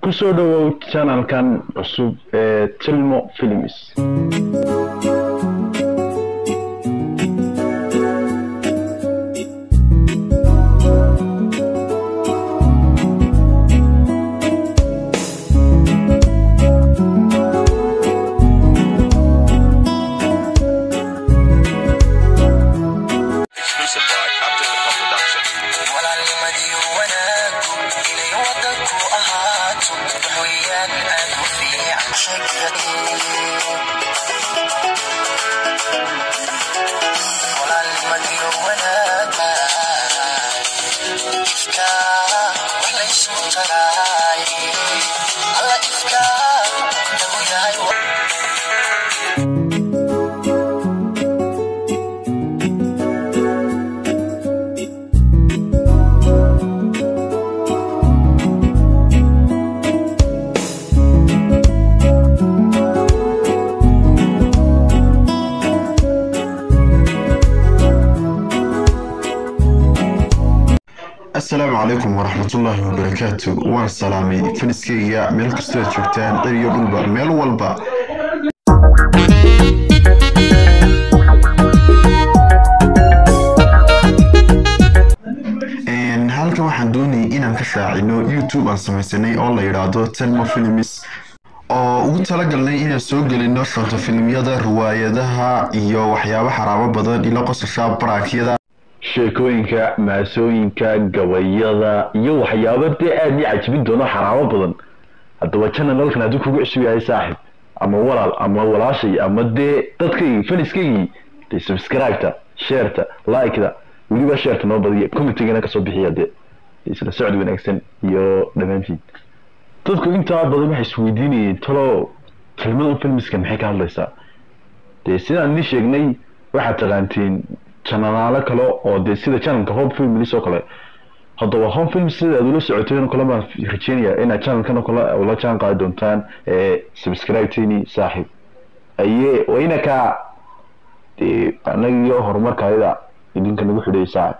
kusoo dhawow janalkan cusub ee tilmo films Exclusive by Captain the Pop Production. walaalnimadiyo wanaagu inay wadanku ahaato waxweeyaan aad u fiican walaalnimadiyo wanaaga ifka wax laysu taraay alla ifka nagu yahay asalaamu calaykum waraxmatullaahi wabarakaatu waan salaamay faniskeyga meel kastoo aad joogtaan dhir iyo dhulba meel walba Een, halkan waxaan doonayay inaan ka shaacino youtube aan samaysanay oo la yidhaahdo telmo films oo ugu talagalnay inaan soo gelino shonto filimyada riwaayadaha iyo waxyaabo xaraabo badan ilo qosasha baraakyada sheekooyinka maasooyinka gabayada iyo waxyaabo dee aad ii cajibin doono xaraabo badan haddaba janalkan hadduu kugu cusub yahay saaxib ama walaal ama walaashay ama dee dadkaygii faniskaygii dee subscribe-ta sheerta like-da weliba sheerta noo badiya commentigana kasoo bixiya dee isla socod wanaagsan iyo dhammaantiin dadku intaa badan waxay isweydiinayeen talo kelmadan filmiska maxay ka hadlaysaa dee sidaan idin sheegnay waxaad taqaantiin janalaalo kale oo dee sida channelka home films oo kale haddaba home film sida aad ula socoteen oo kale baan rajeynaya inaad channelkan oo kale ula jaan qaadi doontaan ee subscribe-teeni saaxiib aye waa inaka dee anagiyo horumarkaayada idinka nagu xidhay saaxiib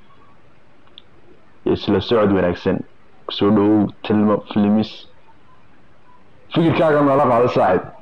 isla socod wanaagsan kusoo dhawow tilmo filmis fikirkaaga nala qaado saaxiib